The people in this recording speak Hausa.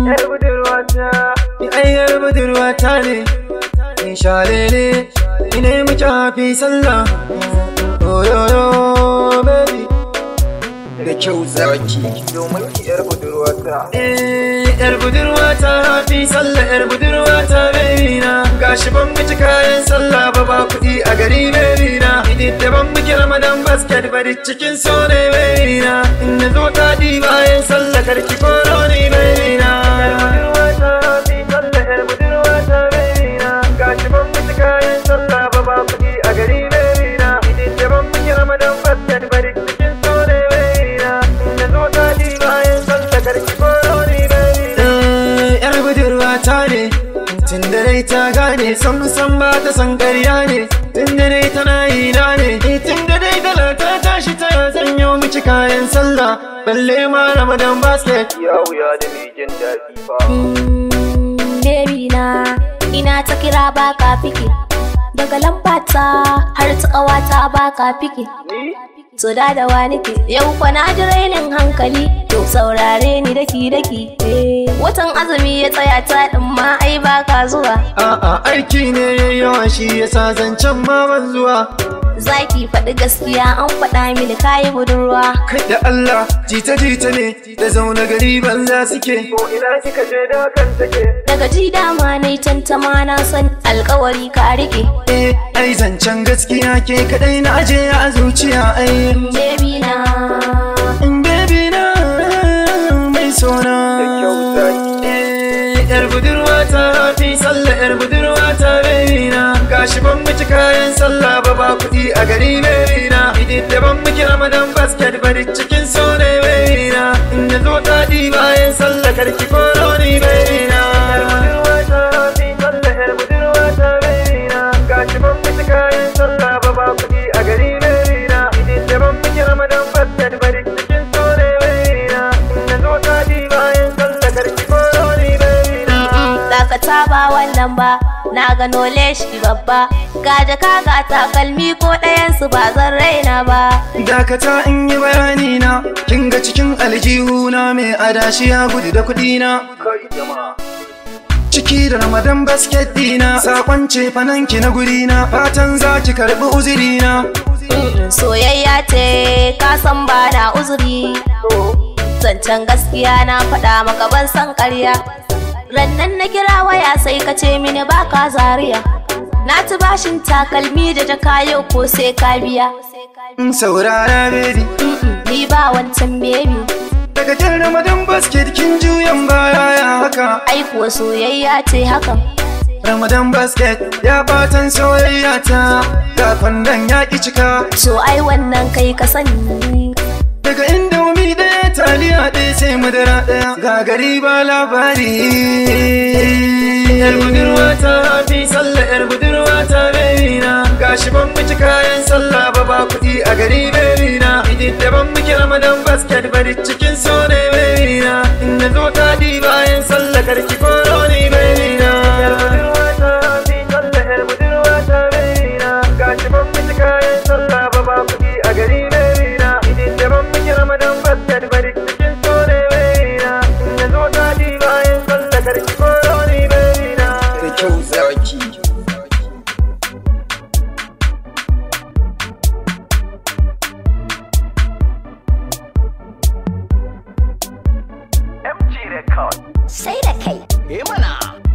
Yar budurwata, Ni ai yar budurwata ne Ni shalele Ina yi miki hafi sallah Oh yo yo baby Da kyau zaki domin ki yar budurwata. Eh, yar budurwata hafi sallah yar budurwata baby na gashi ban miki kayan sallah ba ba kuɗi a gari baby na idi da ban miki ramadan basket bari cikin so ne baby na in na zo taɗi bayan sallah karki koro ni baby na Budurwata, fi sallah yar budurwata baby na. Gashi ban miki kayan sallah ba ba kuɗi a gari baby na. Idin da ban miki ramadan basket bari cikin so ne baby na. In na zo daɗi bayan sallah karki koro ni baby na. Eh, yar budurwata ne tun da dai ta gane san san ba ta san ƙarya ne tun da dai tana yi na ne Eh, tun da dai dala ta tashi ta zanyo miki kayan sallah balle ma ramadan basket Ya wuya da mai jin daɗi fa. baby na ina ta kira baka fiki daga lambata har ta ƙawata baka fiki Ni? to da da wa nake yau kwa na ji rainin hankali to saurare ni daki daki eh, watan azumi ya tsaya ta din ma ai baka zuwa a'a aiki ne yayi yawa shi yasa zancen ma ban zuwa zaki faɗi gaskiya an faɗa mini kayi budurwa kai da Allah jita jita ne da zaune gari banza suke Ko ina kika je da kan take. daga ji dama na yi tantama na san alkawari ka rike eh ai zancen gaskiya ke kadai na aje a zuciya ai baby na baby na mai sona kyau zaki. Eh, yar budurwa ta fi sallah yar budurwa ta baby na gashi ban miki kayan sallah ba ba kuɗi a gari baby na idin da ban miki ramadan basket bari cikin so ne baby na in na zo taɗi bayan sallah karki koro ni baby na Budurwata, fi sallah yar budurwata baby na. Gashi ban miki kayan sallah ba ba kuɗi a gari baby na. Idin da ban miki ramadan basket bari cikin so ne baby na. In na zo daɗi bayan sallah karki koro ni baby na. dakata ba wannan ba na gano leshi babba ga jaka ga takalmi ko ɗayansu ba zan raina ba dakata in yi bayani na kin ga cikin aljihu na mai adashi ya gudu da kuɗi na Kai jama'a. ciki da ramadan basket dina sakon ce fananki na guri na fatan za ki karɓi uzuri na soyayya ce ka san ba na uzuri zancen gaskiya na faɗa maka ban san ƙarya rannan na kira waya sai ka ce mini ba ka zariya na ci bashin takalmi da jaka yau ko sai ka biya in saurara baby ni ba wancan bebi daga jan ramadan basket kin juyan baya ya haka ai kuwa soyayya ce hakan ramadan basket ya batan soyayya ta ga kwandon ya ki cika so ai wannan kai ka sani daga indomi ɗaya taliya ɗaya sai madara ɗaya ga gari ba labari yar budurwa ta fi sallah yar budurwa ta baby na gashi ban miki kayan sallah ba ba kuɗi a gari baby na idin da ban miki ramadan basket bari cikin so ne baby na in na zo taɗi bayan sallah karki koro ni baby na Budurwata, fi sallah yar budurwata baby na. Gashi ban miki kayan sallah ba ba kuɗi a gari baby na. Idin da ban miki ramadan basket bari cikin so ne baby na. In na zo daɗi bayan sallah karki koro ni baby na. da kyau zaki MG Record. sai da kai Eh mana